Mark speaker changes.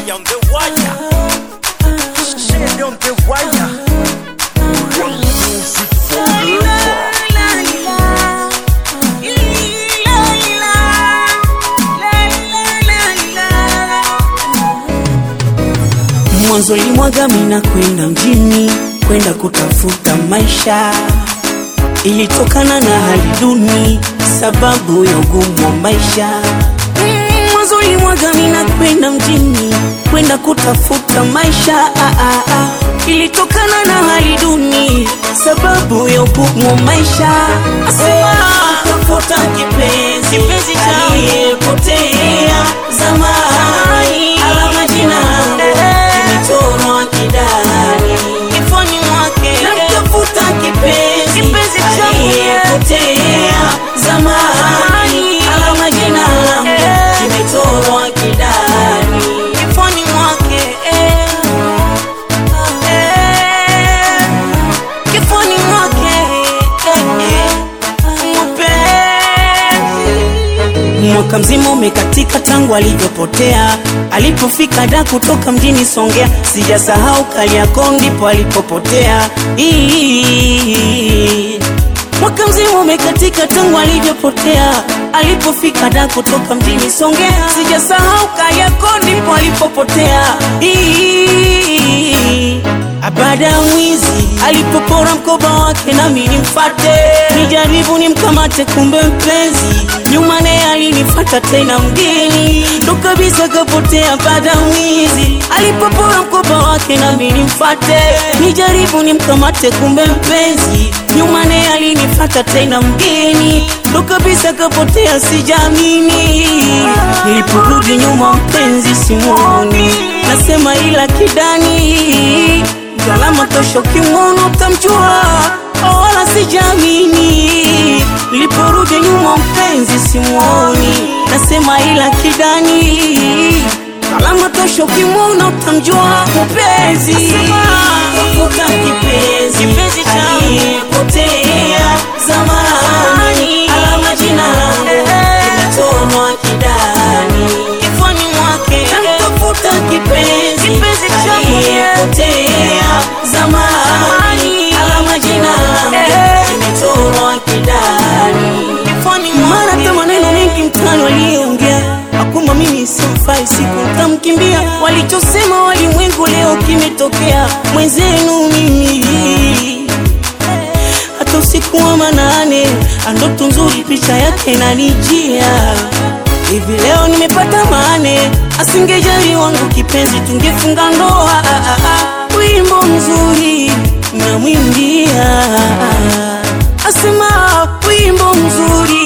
Speaker 1: Shady on the wire. Shady on the wire. Music forever.
Speaker 2: Mwanzo limwaga mina kwenda mjini kwenda kutafuta maisha, ilitokana na hali duni sababu ya ugumu wa maisha. Mm, Mwanzo limwaga mina kwenda mjini kwenda kutafuta maisha, ah, ah, ah. ilitokana na hali duni sababu ya ugumu wa maisha. Asema tafuta kipenzi, kipenzi aliyepotea zamani, alama jina kimechorwa kidani kifoni mwake, namtafuta kipenzi, kipenzi aliyepotea zamani, alama jina kimechorwa kidani kifoni mwake eh, eh, kifoni mwake eh, eh, mapenzi Mwaka mzima umekatika tangu alivyopotea, alipofika da kutoka mjini Songea, sijasahau Kariakoo ndipo alipopotea. Ii. Mwaka mzima umekatika tangu alivyopotea, alipofika da kutoka mjini Songea, sijasahau Kariakoo ndipo alipopotea. Ii. Baada ya mwizi alipopora mkoba wake, nami nimfate, nijaribu nimkamate, kumbe mpenzi nyuma naye alinifata tena mgeni, ndo kabisa kapotea. Baada ya mwizi alipopora mkoba wake, nami nimfate, nijaribu nimkamate, kumbe mpenzi nyuma naye alinifata tena mgeni, ndo kabisa kapotea. Sijamini niliporudi nyuma, mpenzi simuoni, nasema ila kidani Galama tosho kimwono utamjua, oh, wala sijamini. Niliporudi nyuma mpenzi simuoni, nasema ila kidani. Galama tosho kimwono utamjua mpenzi. Tafuta kipenzi, kipenzi aliyepotea zamani, alama jina langu kimetonwa kidani kifoni mwake. Tafuta kipenzi, kipenzi aliyepotea zamani, alama jina langu kimetorwa kidani kifoni mwake. Hata maneno mengi mtaani waliongea, akuma mimi simfai, siku nitamkimbia. Walichosema walimwengu leo kimetokea, mwenzenu mimi hata usiku wa manane, ndoto nzuri picha yake nanijia hivi leo nimepata mane, asingejali wangu kipenzi, tungefunga ndoa. Ah, ah, ah. Wimbo mzuri namwimbia, asema wimbo mzuri